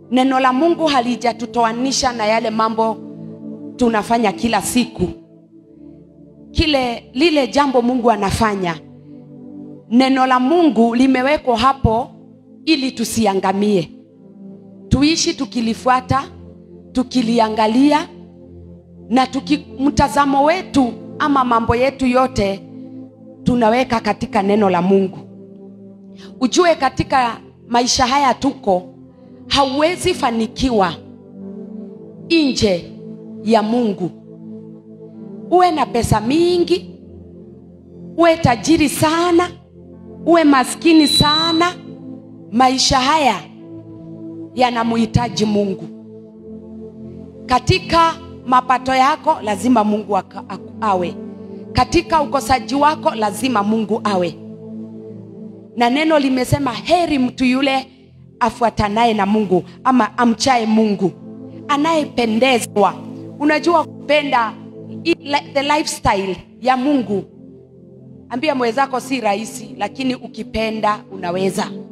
neno la mungu halijatutoanisha na yale mambo tunafanya kila siku kile lile jambo mungu anafanya neno la mungu limewekwa hapo ili tusiangamie tuishi tukilifuata tukiliangalia na tuki, mtazamo wetu ama mambo yetu yote tunaweka katika neno la mungu ujue katika maisha haya tuko hauwezi fanikiwa nje ya mungu uwe na pesa mingi uwe tajiri sana uwe maskini sana maisha haya yanamhitaji mungu katika mapato yako lazima mungu aka- aku- awe katika ukosaji wako lazima mungu awe na neno limesema heri mtu yule afuatanaye na mungu ama amchaye mungu anayependezwa unajua kupenda i- li- the lifestyle ya mungu ambia mwenzako si rahisi lakini ukipenda unaweza